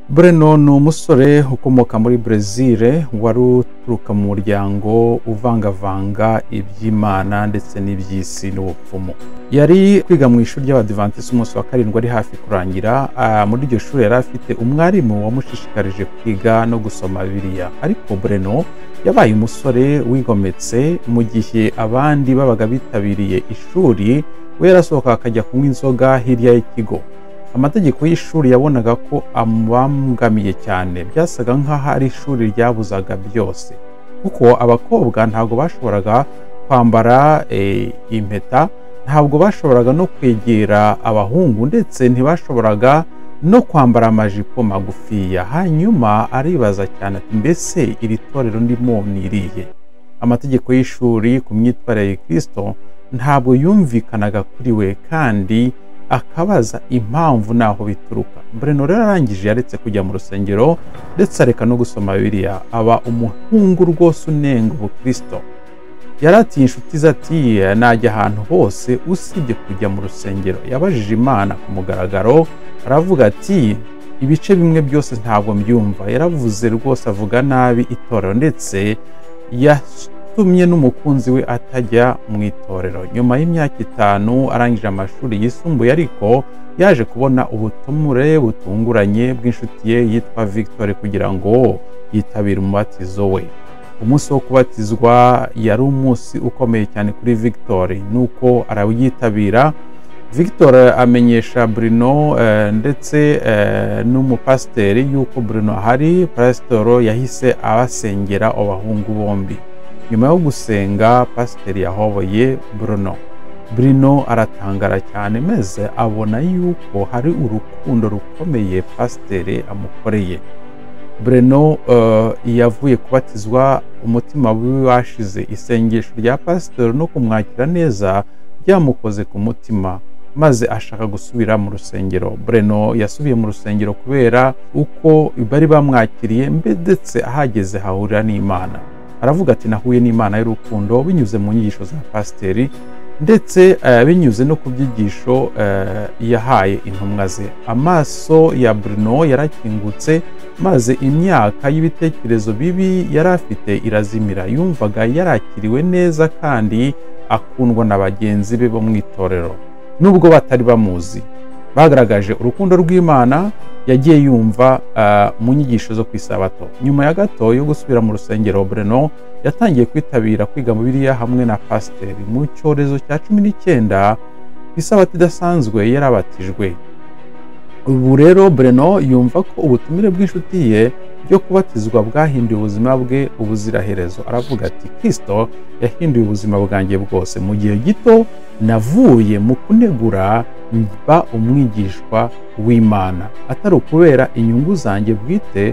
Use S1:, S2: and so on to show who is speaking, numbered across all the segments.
S1: Breno ni umusore ukomoka muri brezil wari uturuka mu muryango uvangavanga iby'imana ndetse n'iby'isi n'ubupfumu yari kwiga mu ishuri ry'abadivantisiti umunsi wa karindwi ari hafi kurangira ah, muri iryo shuri yari afite umwarimu wamushishikarije kwiga no gusoma biriya ariko Breno yabaye umusore wigometse mu gihe abandi babaga bitabiriye ishuri we yarasohoka akajya kunywa inzoga hirya y'ikigo amategeko y'ishuri yabonaga ko amubangamiye cyane byasaga nk'aho ari ishuri ryabuzaga byose kuko abakobwa ntabwo bashoboraga kwambara eh, impeta ntabwo bashoboraga no kwegera abahungu ndetse ntibashoboraga no kwambara amajipo magufiya hanyuma aribaza cyane ati mbese iri torero ndimo ni irihe amategeko y'ishuri ku myitwarire ya kirisito ntabwo yumvikanaga kuri we kandi akabaza impamvu n'aho bituruka Breno rero arangije yaretse kujya mu rusengero ndetse areka no gusoma bibiliya aba umuhungu rwose unenga ubukristo yaratiye inshuti ze ati najya ahantu hose usibye kujya mu rusengero yabajije imana ku mugaragaro aravuga ati ibice bimwe byose ntabwo mbyumva yaravuze rwose avuga nabi itorero ndetse yatumye n'umukunzi we atajya mu itorero nyuma y'imyaka itanu arangije amashuri yisumbuye ariko yaje kubona ubutumure butunguranye bw'inshuti ye yitwa victoire kugira ngo yitabire umubatizo we umunsi wo kubatizwa yari umunsi ukomeye cyane kuri victoire nuko arawiyitabira victor amenyesha bruno eh, ndetse eh, n'umupasiteri yuko bruno ahari pasitoro yahise abasengera abahungu bombi nyuma yo gusenga pasiteri yahoboye bruno bruno aratangara cyane maze abona yuko hari urukundo rukomeye pasiteri amukoreye Breno eh, yavuye kubatizwa umutima wiwe washize isengesho rya pasitoro no kumwakira neza byamukoze ku mutima maze ashaka gusubira mu rusengero Breno yasubiye mu rusengero kubera uko bari bamwakiriye mbe- ndetse ahageze hahurira n'imana aravuga ati nahuye n'imana y'urukundo binyuze mu nyigisho za pasiteri ndetse eh, binyuze no ku byigisho eh, yahaye intumwa ze amaso ya Bruno yarakingutse maze imyaka y'ibitekerezo bibi yari afite irazimira yumvaga yarakiriwe neza kandi akundwa na bagenzi be bo mu itorero nubwo batari bamuzi bagaragaje urukundo rw'imana yagiye yumva ah, mu nyigisho zo ku isabato nyuma ya gato yo gusubira mu rusengero breno yatangiye kwitabira kwiga mu biriya hamwe na pasiteri mu cyorezo cya cumi n'icyenda ku isabato idasanzwe yarabatijwe ubu rero breno yumva ko ubutumire bw'inshuti ye byo kubatizwa bwahinduye ubuzima bwe ubuziraherezo aravuga ati kirisito yahinduye ubuzima bwanjye bwose mu gihe gito navuye mu kunegura mba umwigishwa w'imana atari ukubera inyungu zanjye bwite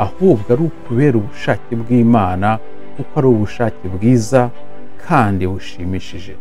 S1: ahubwo ari ukubera ubushake bw'imana kuko ari ubushake bwiza kandi bushimishije